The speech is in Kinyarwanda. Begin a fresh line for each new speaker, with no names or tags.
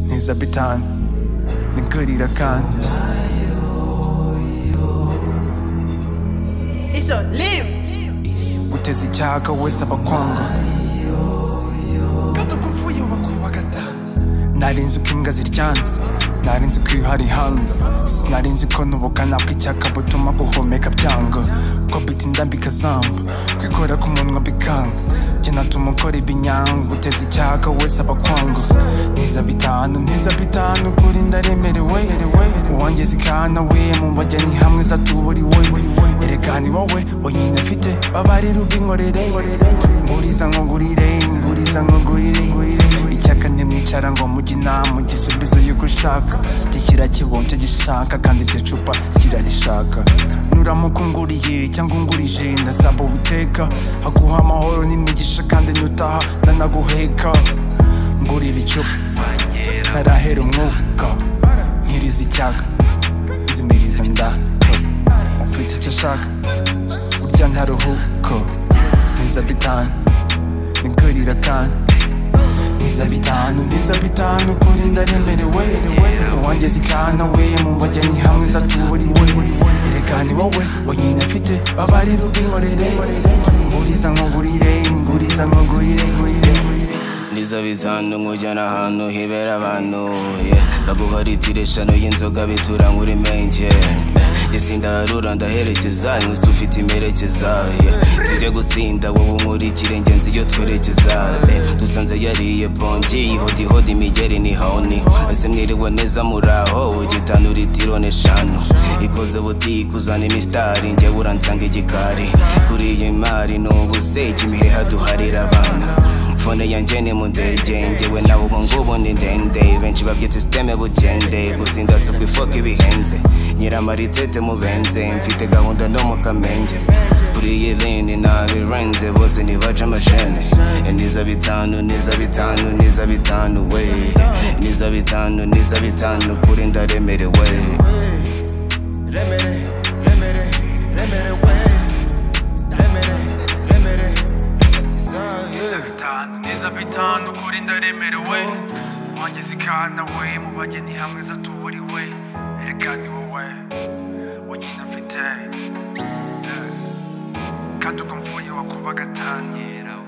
nkiza bitanu ni kurira kandi
Isho, leave!
uteze icyaha wese abakwanga kadukupfuye bakubagata nari nzi uko imbwa ziryana nari nzi ko iyo hari handa sinari nzi ko n'ubukana bw'icyaka butuma guhumeka byanga ko biti ndambika zamba kwikora k'umunwa bikanga njye natuma ukora ibinyanga uteze icyaha wese abakwanga ntiza bitanu ntiza bitanu kuri ndaremerewe uwanjye zikana we mu bageni hamwe zatuburiwe erega ni wowe wenyine mfite babarira ubwinkorere nguriza nkugurire nguriza nkugurire icyaka ntimwicara ngo mujye inama gisubizo y'uko ushaka gikira kibonye icyo gishaka kandi iryo cupa kirarishaka nuramuka unguriye cyangwa ungurije ndasaba ubuteka haguha amahoro n'imigisha kandi nutaha ndanaguheka ngurira icupa ntarahera umwuka nkiriza icyaga zimiriza ndaka ufite icyo ashaka burya ntaruhuko ntiza bitanu nigurira kandi ntiza bitanu ntiza bitanu kuri ndaremerewe uwanjye zikana we mu bageni hamwe zatuburiwe ereka ni wowe wenyine mfite babarira ubwinkorere nguriza nkugurire nguriza nkugurire
niza bizanu nkujyana ahantu hibera abantu yeah. baguha litiro eshanu y'inzoga bitura nkuri menge yesindaharura ndaherekeza inkusi ufite imperekeza yeah. zijya gusinda wowe unkurikire ngenzi iyo twerekeza yeah. dusanze yariye bongi ihodihoda imigeri ni honi ese mwiriwe neza muraho gitanu litiro n'eshanu ikoze butike uzana imisitari njyewe uransanga igikari kuri iyi mari ni ubuseki imiheha duharira abana fone yanjye ni mu ndege njyewe nawe ubu ngubu ni ndende benshi babyita sisiteme bukende gusinda si ukwifoka ibihenze nyiramaritete mubenze mfite gahunda no mu kamenge kuri iyi lini nabirenze bose ntibaca amashene niza bitanu niza bitanu niza bitanu we niza bitanu niza bitanu kuri ndaremerewe
Remedy, remedy, remedy way. Remedy, remedy, design, yeah.
bitanu neza bitanu kuri ndaremerewe wageze ikana we mu bageni hamwe zatuburiwe erega ni wowe wenyine mfite Eh, kandi uko mvuye wakuba gatanyera we